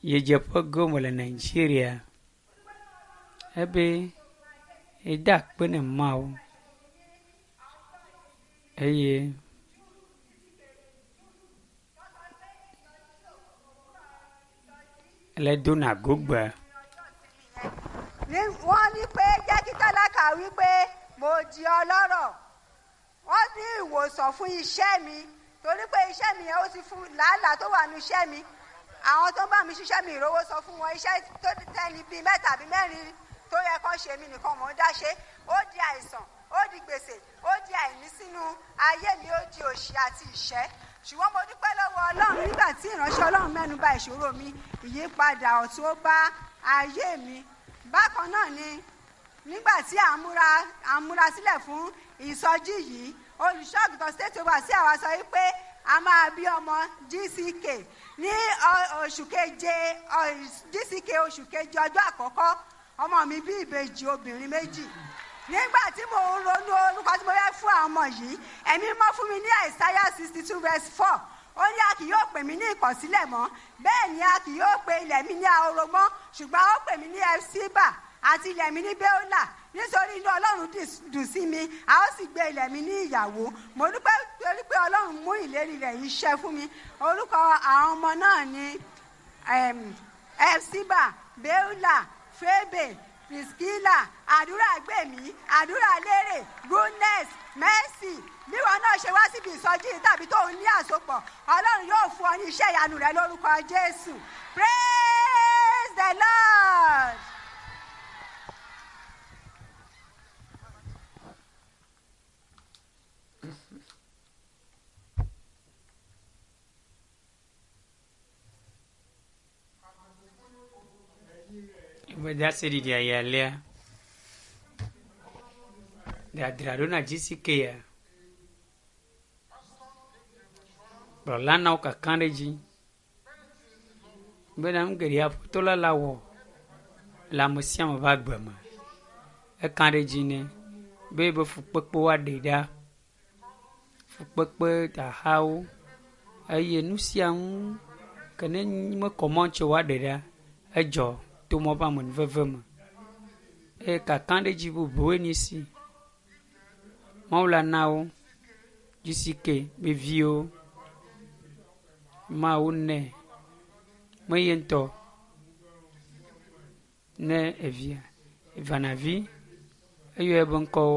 yedzeƒe gome le nigeria ebe eda akpe ne mawu eye ele dona gogbe ní wọ́n ní pé jẹ́ kí tálákà wí pé mo di ọlọ́rọ̀ wọ́n ní ìwòsàn fún iṣẹ́ mi torí pé iṣẹ́ mi yẹn ó ti fún làálàá tó wà ní iṣẹ́ mi àwọn tó ń bá mi ṣiṣẹ́ mi ìrówó sọ fún wọn iṣẹ́ tó tẹ́ni bíi mẹ́ta àbí mẹ́rin tó yẹ kán ṣe mí nìkan mò ń dá ṣe ó di àìsàn ó di gbèsè ó di àìní sínú ayé mi ó di òṣì àti ìṣẹ́ ṣùgbọ́n mo dúpẹ́ lọ́wọ́ ọlọ́run nígbà tí ìránṣẹ́ ọlọ́run mẹ́nu bà ìṣòro mi ìyípadà ọ̀tún ó bá ayé mi bákan náà ni nígbà tí à ń múra à ń múra sílẹ̀ fún ìsọjí yìí olùṣọ́àgùtàn state over sí àwa sọ wípé a máa bí ọmọ gck ní ọ- oṣù keje ọ- gck oṣù keje ọjọ́ àkọ́kọ́ ọmọ mi bí ìbejì obìnrin méjì nígbà tí mo ń ronú orúkọ tí mo fẹ́ fún àwọn ọmọ yìí ẹ̀mí mọ́ fún mi ní àìsáyà sixty two verse four ó ní a kì yóò pè mí ní ìkọ̀sílẹ̀ mọ́ bẹ́ẹ̀ ni a kì yóò pe ilẹ̀ mi ní ahoro mọ́ ṣùgbọ́n ó pè mí ní ẹ̀síbà àti ilẹ̀ mi ní bẹ́ọ́là nítorí inú ọlọ́run dì- dùn sí mi a ó sì gbé ilẹ̀ mi ní ìyàwó mo dúpẹ́ torí pé ọlọ́run mú ìlérí rẹ̀ yìí ṣẹ fún mi orúkọ àwọn ọmọ náà ni ẹ̀síbà bẹ́ọ́là fébè priskila àdúrà gbèmí àdúrà lérè goodness mercy bí wọn náà ṣe wá síbi ìsọjí yìí tàbí tó ń ní àsopọ̀ ọlọ́run yóò fún ọ ní iṣẹ́ ìyanu rẹ lórúkọ jésù praise the lord. ibada sedi dia yalea da drado na gck ya bɔlana wo kakã ɖe dzi bena nu geɖea ƒotola la wɔ le ame sia ame ƒe agbe me eka ɖe dzi nɛ be be fukpekpe woaɖe ɖa fukpekpe dahawo eye nu sia ŋu ke ne mekɔ mɔ tso woaɖe ɖa edzɔ to mɔ ƒe amenuveve me eye kakã ɖe dzi bubuwoe nye si mawu la na wo dzisike be viwo mawu nɛ meye ŋutɔ ne evia evanavi eyɔe be ŋkɔwo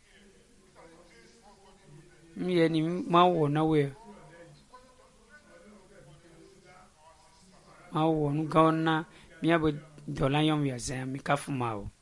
nuye ni mawu wɔ na woe mawu wɔ nu gãwo na míabe dɔla nyɔnu ya zã mi kafu ma o